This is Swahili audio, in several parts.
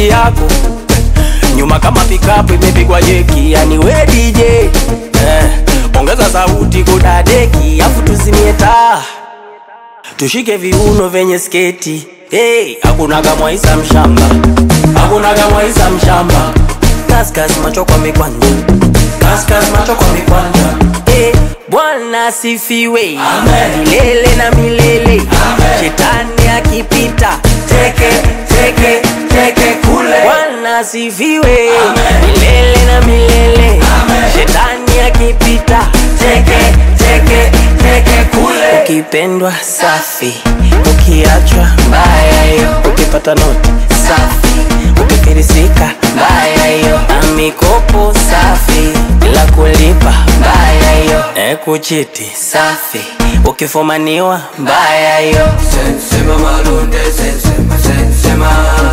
sauti yako nyuma kama pikapu imepigwa jeki, yani we DJ eh, ongeza sauti kudadeki, afu tuzimie taa tushike viuno vyenye sketi hey, hakunaga mwaisa mshamba, hakunaga mwaisa mshamba, kaskas macho kwa mikwanja, kaskas macho kwa mikwanja hey, Bwana asifiwe milele na milele, shetani akipita teke teke teke kule. Bwana asifiwe milele na milele, shetani akipita teke teke teke kule. Ukipendwa safi, ukiachwa mbaya hiyo, ukipata noti safi, ukifirisika mbaya hiyo, na mikopo safi bila kulipa mbaya hiyo, e kuchiti safi, ukifumaniwa mbaya hiyo. Sensema malunde, sensema, sensema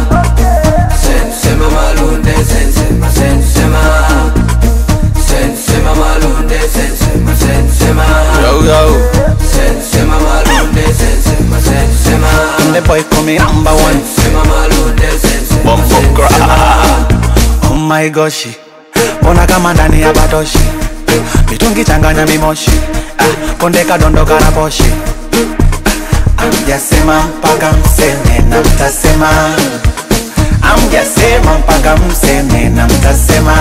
Sensema malunde, sensema, sensema Sensema malunde, sensema, sensema Yo, yo. Sensema malunde, sensema, sensema The boy call me number one. Sensema malunde, sensema, Bumbo sensema Oh my gosh. Ona kama ndani ya batoshi. Mitungi changanya mimoshi. Ah, konde kadondoka na poshi. Amjasema mpaka mseme na mtasema. Amjasema mpaka mseme na mtasema.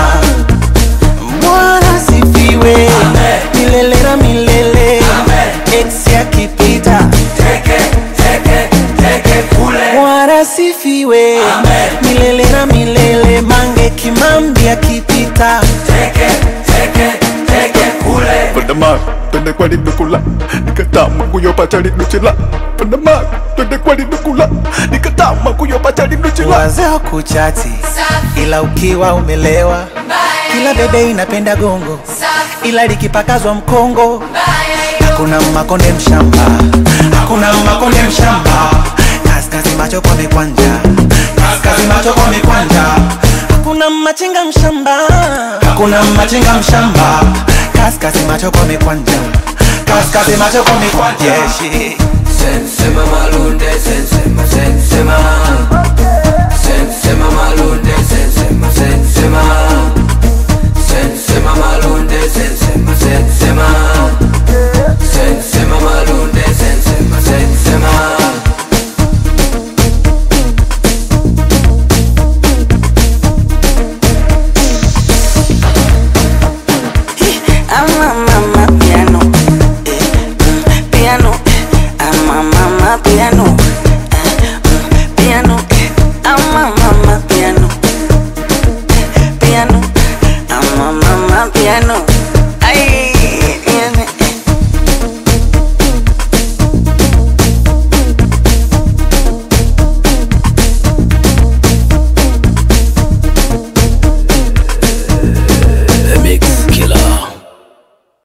Bwana sifiwe milele na milele. Ex akipita Teke, teke, teke kule Bwana sifiwe milele na milele. Mange Kimambi akipita Teke, teke, teke kule Pandama, twende kwa linukula nikatama kuyopacha linuchila Pandama, twende kwa linukula nikatama kuyopacha linuchila wazee kuchati, ila ukiwa umelewa, kila bebe inapenda gongo, ila likipakazwa mkongo hakuna makonde mshamba, hakuna makonde mshamba. Kaskazi macho kwa mikwanja, kaskazi macho kwa mikwanja. Hakuna machinga mshamba, hakuna machinga mshamba. Kaskazi macho kwa mikwanja, kaskazi macho kwa mikwanja. Yeah, shit. Sensema malunde, sensema, sensema Sensema malunde, sensema, sensema Sensema malunde, sensema, sensema Sensema malunde, sensema, sensema Ama mama piano, eh, mm, piano, ama mama piano, eh, mm, piano, ama mama piano, piano, ama mama piano.